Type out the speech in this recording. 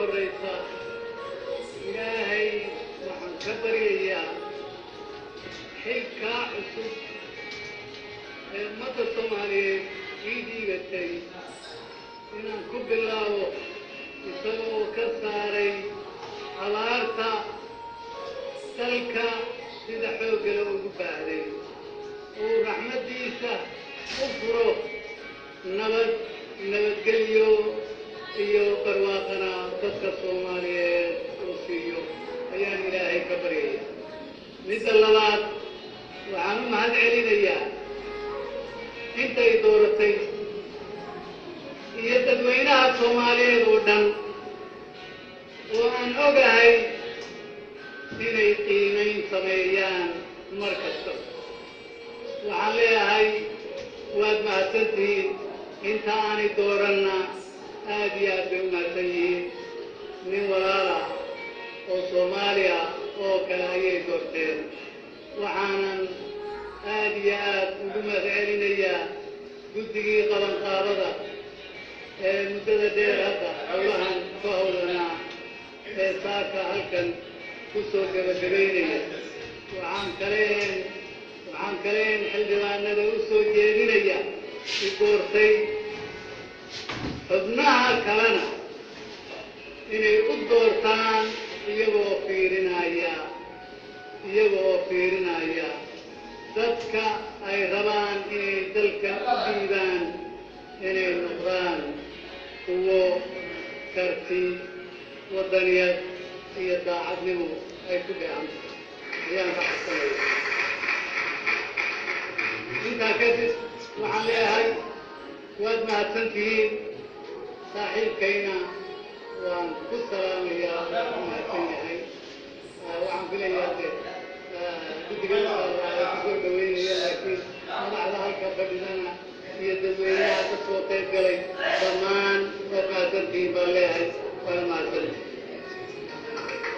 horraysa ilaahay waxaan ka baryayaa xilkaa cusub ee ummadda soomaaliyeed ii dhiibatay inaan ku bilaabo isagoo ka saaray abaarta dalka sida xooggala ugu baahday uu raxmaddiisa u furo nabad nabadgelyo iyo barwaaqana dadka soomaaliyeed uu siiyo ayaan ilaahay ka baryaya midda labaad waxaan u mahad celinayaa intay dooratay iyo dadweynaha soomaaliyeed oo dhan oo aan ogahay inay qiimayn sameeyaan mar kasta waxaan leeyahay waad mahadsantihiin inta aanay dooranna aad iyo aad bay u mahadsan yihiin nin walaala oo soomaaliya oo kale ayay doorteen waxaanan aad iyo aad ugu mahad celinayaa guddigii qabanqaabada ee muddada dheer hadda howlahan ka howlanaa ee saaka halkan ku soo gebagabaynaya waxaan kaleen waxaan kaleen xildhibaanada u soo jeedinaya i doortay xubnaha kalena inay u doortaan iyagoo fiirinaya iyagoo fiirinaya dadka ay rabaan inay dalka u dhiibaan inay noqdaan kuwo karti waddaniyad iyo daacadnimo ay ku dhacanta ayaan ka xasanaya intaa kadib waxaan leeyahay waad mahadsantihiin saaxiibkayna waan ku salaamayaa ku mahadsan yahay waxaan filayaa de guddiga waa kusoo dhaweynaya laakiin madaxda halka fadhidana iyo dadweynaha ka soo qayb galay dhammaan